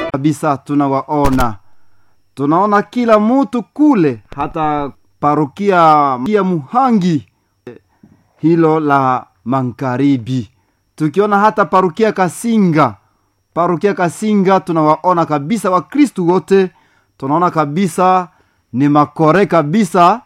kabisa tunawaona tunaona kila mtu kule hata parokia ya muhangi hilo la magharibi tukiona hata parokia kasinga parokia kasinga tunawaona kabisa wakristu wote tunaona kabisa ni makore kabisa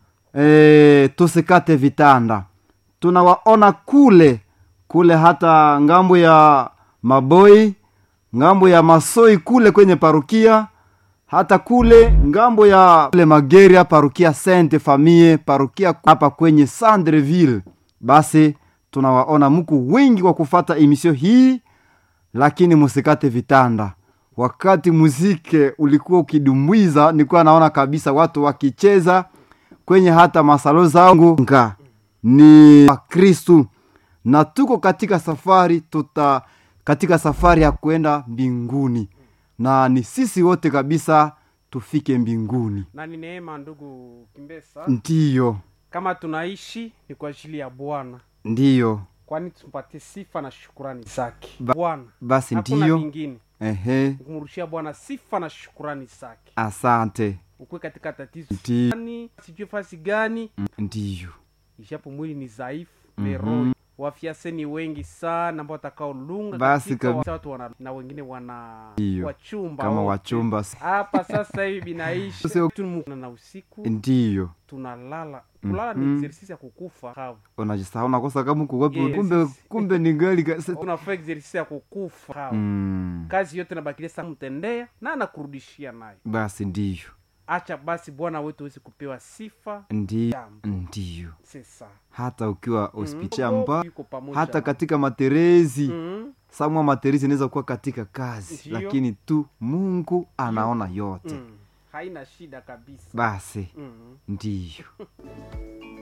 e, tusikate vitanda tunawaona kule kule hata ngambo ya maboi ngambo ya masoi kule kwenye parukia hata kule ngambo ya kule mageria parukia sainte famille parukia hapa kwenye sandreville basi tunawaona muku wengi kwa kufata emisio hii lakini musikate vitanda wakati muzike ulikuwa ukidumwiza nilikuwa naona kabisa watu wakicheza kwenye hata masalo zangu nga ni wakristu na tuko katika safari tuta katika safari ya kwenda mbinguni na ni sisi wote kabisa tufike mbinguni na ni neema ndugu kimbesa ndiyo kama tunaishi ni kwa ajili ya bwana ndiyo kwani tumpatie sifa na shukurani zake Ba- bwana basi hakuna ndiyo lingine ehe kumrushia bwana sifa na shukurani zake asante ukuwe katika tatizo Ndiyo. gani sijui fasi gani ndiyo ishapo mwili ni dhaifu Mhm. meroho wafiase ni wengi sana ambao watakaolunga Basi katika kabi- wa- watu wana, na wengine wana Ndiyo. wachumba kama wote. wachumba hapa sasa hivi binaishi Sio- Tumu- na usiku ndiyo tunalala kulala ni Mhm. exercise ya kukufa kavu unajisahau nakosa kama kuwapi Yes. kumbe kumbe ni gali ka- se- unafaa exercise ya kukufa kavu mm, kazi yote nabakilia sa mtendea na anakurudishia nayo basi ndiyo acha basi bwana wetu awezi kupewa sifa ndiyo jambo ndiyo sesa hata ukiwa hospitali Mungu amba yuko pamoja hata na- katika materezi Mhm. samwa materezi inaweza kuwa katika kazi Ndiyo. lakini tu mungu anaona yote Mm. haina shida kabisa basi Mhm. ndiyo